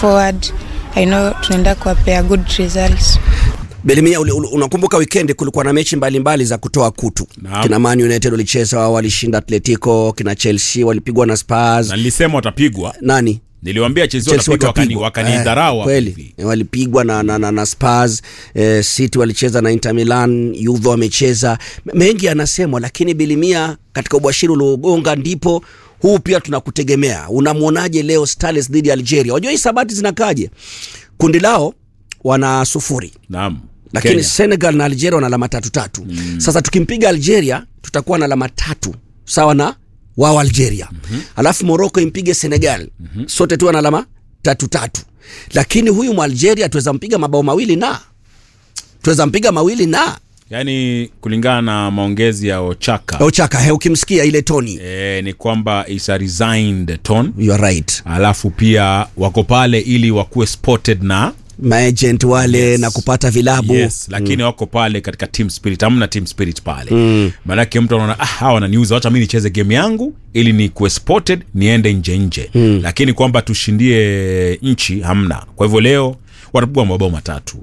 forward i know tunaenda kuwapea good results Belimia, uli- uli- unakumbuka weekend kulikuwa na mechi mbalimbali mbali za kutoa kutu. Naam. Kina Man United walicheza, walishinda Atletico, kina Chelsea walipigwa na Spurs. na nilisema watapigwa Nani? niliwambia Chelsea Chelsea watapigwa wakani, watapigwa. wakanidharau Eh, hapo kweli hivi. Eh, walipigwa na, na, na, na Spurs eh, City walicheza na Inter Milan, Juve wamecheza M- mengi yanasemwa, lakini Bilimia, katika ubashiri uliogonga ndipo huu pia tunakutegemea. Unamwonaje leo Stars dhidi ya Algeria? Wajua hii sabati zinakaje? Kundi lao wana sufuri Naam. lakini Kenya. Senegal na Algeria wana alama tatu tatu. Mm. Sasa tukimpiga Algeria tutakuwa na alama tatu sawa na wao Algeria. Mm-hmm. Alafu Morocco impige Senegal. Mm-hmm. Sote tuwe na alama tatu tatu. Lakini huyu Mwalgeria tuweza mpiga mabao mawili na tuweza mpiga mawili na yaani kulingana na maongezi ya Ochaka Ochaka, he, ukimsikia ile toni. e, ni kwamba is a resigned tone You are right. alafu pia wako pale ili wakuwe spotted na Maagent wale Yes. na kupata vilabu. yes, lakini mm. wako pale katika team spirit hamna team spirit pale mm. maanake mtu anaona ah, hawa wananiuza wacha mi nicheze game yangu ili nikuwe spotted niende nje nje mm. lakini kwamba tushindie nchi hamna kwa hivyo leo watapigwa mabao matatu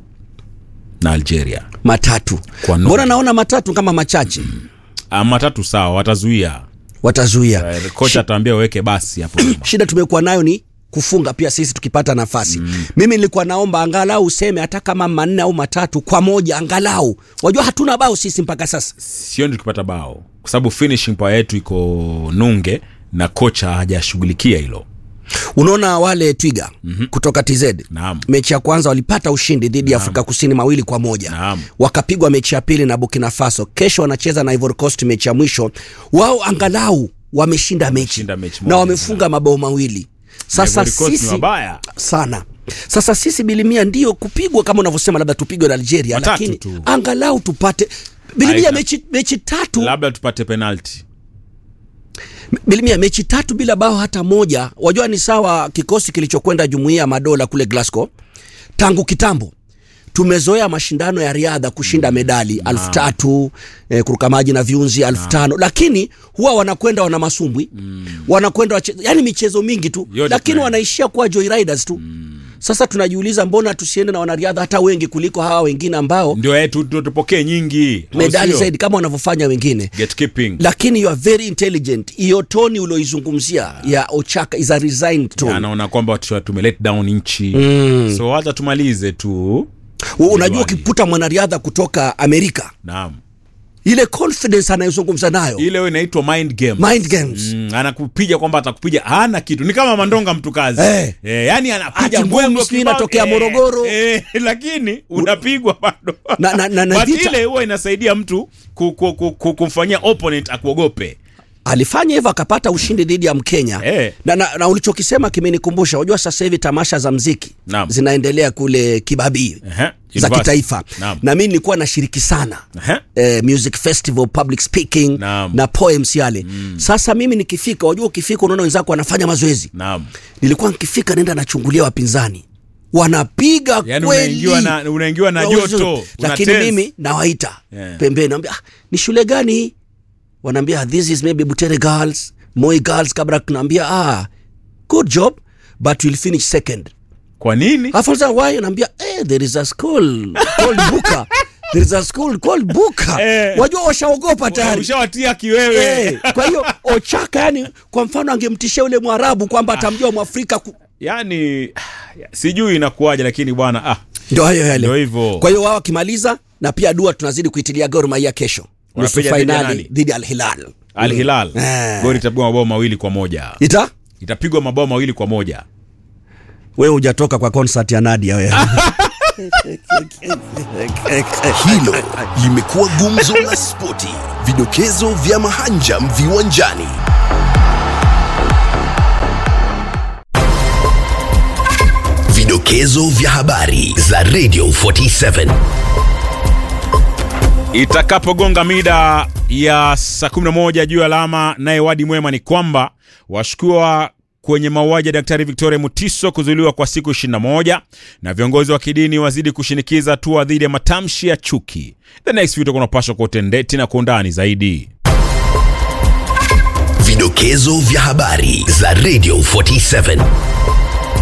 na algeria Matatu. Kwa nini? Mbona naona matatu kama machache? ah, matatu sawa watazuia Watazuia. Eh, kocha ataambia waweke basi hapo nyuma. shida tumekuwa nayo ni kufunga pia sisi tukipata nafasi mm. mimi nilikuwa naomba angalau useme hata kama manne au matatu kwa moja angalau wajua hatuna bao sisi mpaka sasa sioni tukipata bao kwa sababu finishing power yetu iko nunge na kocha hajashughulikia hilo unaona wale twiga mm-hmm. kutoka tz Naam. mechi ya kwanza walipata ushindi dhidi ya afrika kusini mawili kwa moja Naam. wakapigwa mechi ya pili na burkina faso kesho wanacheza na ivory coast mechi ya mwisho wao angalau wameshinda mechi Wameshinda mechi na moja, wamefunga mabao mawili sasa Ivory Coast ni sisi wabaya. sana sasa sisi bilimia ndio kupigwa kama unavyosema labda tupigwe na algeria Watatu lakini tu. angalau tupate bilimia Aika. mechi, mechi tatu labda tupate penalti bilimia mechi tatu bila bao hata moja wajua ni sawa kikosi kilichokwenda jumuiya ya madola kule glasgow tangu kitambo tumezoea mashindano ya riadha kushinda medali alfu tatu eh, kuruka maji na viunzi alfu tano lakini huwa wanakwenda wana masumbwi mm. wanakwenda wache, yani michezo mingi tu Yote lakini tunaenda. wanaishia kuwa joyriders tu mm. sasa tunajiuliza mbona tusiende na wanariadha hata wengi kuliko hawa wengine ambao ndio eh, tu- tu- tupokee nyingi au medali sio? zaidi kama wanavyofanya wengine Gatekeeping. lakini you are very intelligent hiyo toni ulioizungumzia ya ochaka is a resigned tone anaona kwamba tu- tume let down nchi mm. so wacha tumalize tu U- unajua Jedwali. ukikuta mwanariadha kutoka amerika naam ile confidence anayozungumza nayo ile hiyo inaitwa mind game mind games Mm, anakupiga kwamba atakupiga hana kitu ni kama mandonga mtu kazi Eh. eh, yani anapiga Ati ngumi mbwembwe sijui kibao, inatokea eh, Morogoro. eh, lakini unapigwa bado Na- na- na- na But vita- ile huwa inasaidia mtu ku, ku, ku, ku, kumfanyia opponent akuogope alifanya hivyo akapata ushindi dhidi ya mkenya Eh. na, na, na ulichokisema kimenikumbusha unajua sasa hivi tamasha za mziki Naam. zinaendelea kule kibabii Ehe, za university. kitaifa Naam. na mi nilikuwa nashiriki sana Ehe. eh, music festival public speaking Naam. na poems yale mm. sasa mimi nikifika wajua ukifika unaona wenzako wanafanya mazoezi naam nilikuwa nikifika naenda nachungulia wapinzani wanapiga yani kweli unaingiwa na, unaingiwa na Na joto uzuri. una lakini tense. mimi nawaita Yeah. pembeni naambia ah, ni shule gani hii wanaambia this is maybe butere girls moi girls kabla tunaambia ah good job but we'll finish second kwa nini alafu sasa why naambia eh there is a school called buka there is a school called buka Eh. wajua washaogopa tayari ushawatia kiwewe Eh, kwa hiyo ochaka yani kwa mfano angemtishia yule mwarabu kwamba atamjua mwafrika ku... yani sijui inakuwaje lakini bwana ah, ndio hayo yale Ndio hivyo. kwa hiyo wao wakimaliza na pia dua tunazidi kuitilia Gor Mahia kesho nusu Wanapiga dhidi ya fainali nani? dhidi ya Al Hilal Al Hilal Eh. goli itapigwa mabao mawili kwa moja ita itapigwa mabao mawili kwa moja wewe hujatoka kwa concert ya Nadia wewe Hilo limekuwa gumzo la spoti, vidokezo vya mahanjam viwanjani. Vidokezo vya habari za Radio 47. itakapogonga mida ya saa 11 juu ya alama naye wadi mwema ni kwamba washukiwa kwenye mauaji ya daktari victoria mutiso kuzuiliwa kwa siku 21 na viongozi wa kidini wazidi kushinikiza hatua dhidi ya matamshi ya chuki the next video kunapashwa kwa utendeti na kwa undani zaidi Vidokezo vya habari za Radio 47.